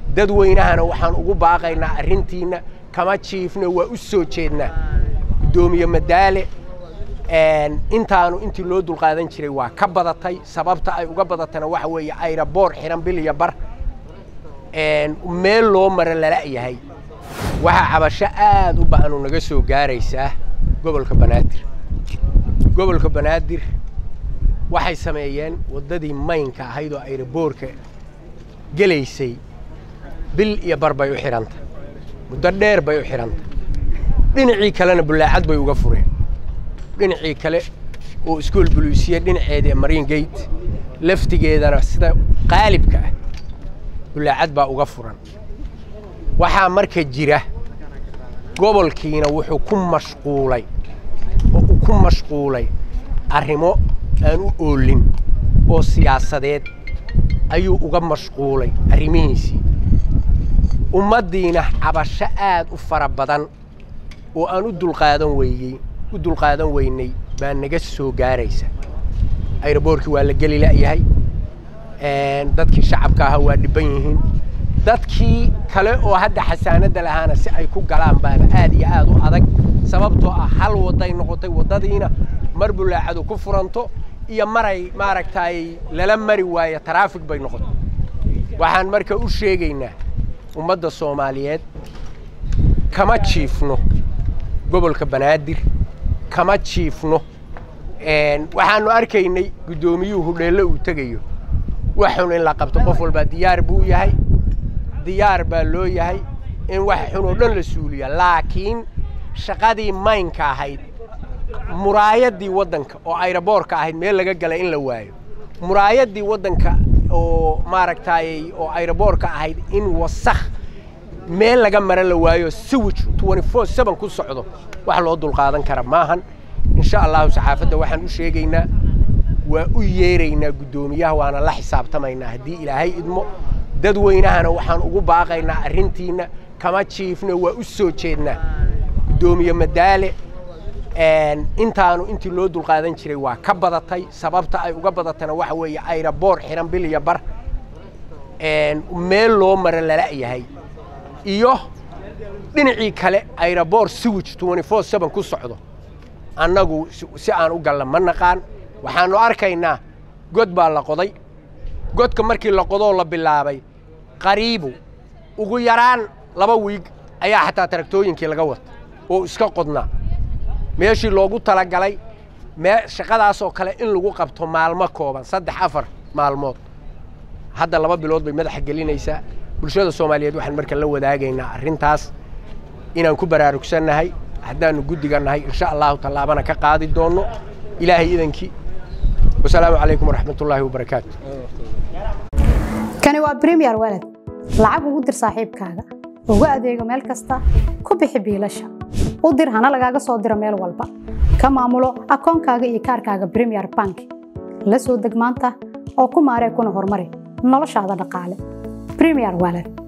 dadweynahana waxaan ugu baaqaynaa arrintiinna kama jiifna waa u soo jeednaa guddoomiye madaale intaanu intii loo dulqaadan jiray waa ka badatay sababta ay uga badatana waxa weeye ayraboor xiran bil iyo bar meel loo mara lala'yahay waxaa cabasho aad u ba'anu naga soo gaaraysaa gobolka banaadir gobolka banaadir waxay sameeyeen waddadii maynka ahayd oo ayraboorka gelaysay bil iyo bar bay u xidhanta muddo dheer bay u xidhanta dhinacii kalena bullaacad bay uga fureen dhinacii kale oo iskool buluusiya dhinaceeda mariin gate laftigeedana sida qaalibka ah bullaacad baa uga furan waxaa marka jira gobolkiina wuxuu ku mashquulay oo uu ku mashquulay arrimo aan u oolin oo siyaasadeed ayuu uga mashquulay arrimihiisii ummaddiina cabasho aad u fara badan oo aan u dulqaadan weeyey u dulqaadan weynay baa naga soo gaaraysa ayraboorkii waa la geli la'yahay dadkii shacabka ahaa waa dhibban yihiin dadkii kale oo hadda xasaanadda lahaana si ay ku galaan baaba aad iyo aad u adag sababtoo ah hal wadday noqotay waddadiina mar bullaacadu ku furanto iyo maray maaragtaay lala mari waayo taraafig bay noqotay waxaan marka u sheegaynaa ummadda soomaaliyeed kama jiifno gobolka banaadir kama jiifno waxaanu arkaynay guddoomiyuhu hudheello uu tegayo wax xun in la qabto qof walbaa diyaar buu yahay diyaar baa loo yahay in wax xun oo dhan la suuliya laakiin shaqadii maynka ahayd muraayaddii waddanka oo ayraboorka ahayd meel laga gala in la waayo muraayaddii waddanka oo maaragtaay oo ayraboorka ahayd in wasakh meel laga mara la waayo siwij ku socdo wax loo dulqaadan kara maahan insha allahu saxaafadda waxaan u sheegaynaa waa u yeeraynaa guddoomiyaha waana la xisaabtamaynaa haddii ilaahay idmo dadweynahana waxaan ugu baaqaynaa arrintiinna kama jiifna waa u soo jeednaa guddoomiye madaale intaanu intii loo dulqaadan jiray waa ka badatay sababta ay uga badatana waxa weeye ayraboor xiran bil iyo bar meel loo mara lala'yahay iyo dhinacii kale ayraboor siwij ku socdo annagu si aan u galla ma naqaan waxaannu arkaynaa god baa la qoday godka markii la qodoo la bilaabay qariibu ugu yaraan laba wiig ayaa xataa taraktooyinkii laga wata oo iska qodnaa meeshii loogu talagalay mee shaqadaasoo kale in lagu qabto maalmo kooban saddex afar maalmood hadda laba bilood bay madaxa gelinaysaa bulshada soomaaliyeed waxaan marka la wadaagaynaa arrintaas inaan ku baraarugsannahay haddaannu guddiga nahay insha allahu tallaabana ka qaadi doonno ilaahay idankii wasalaamu calaykum waraxmat ullaahi wabarakaatu kani waa bremiyer walad lacag ugu dir saaxiibkaaga ugu adeego meel kasta ku bixi biilasha u dir hana lagaaga soo diro meel walba ka maamulo akoonkaaga iyo kaarkaaga bremiyer bank la soo deg maanta oo ku maaree kuna horumari noloshaada dhaqaale bremiyer walad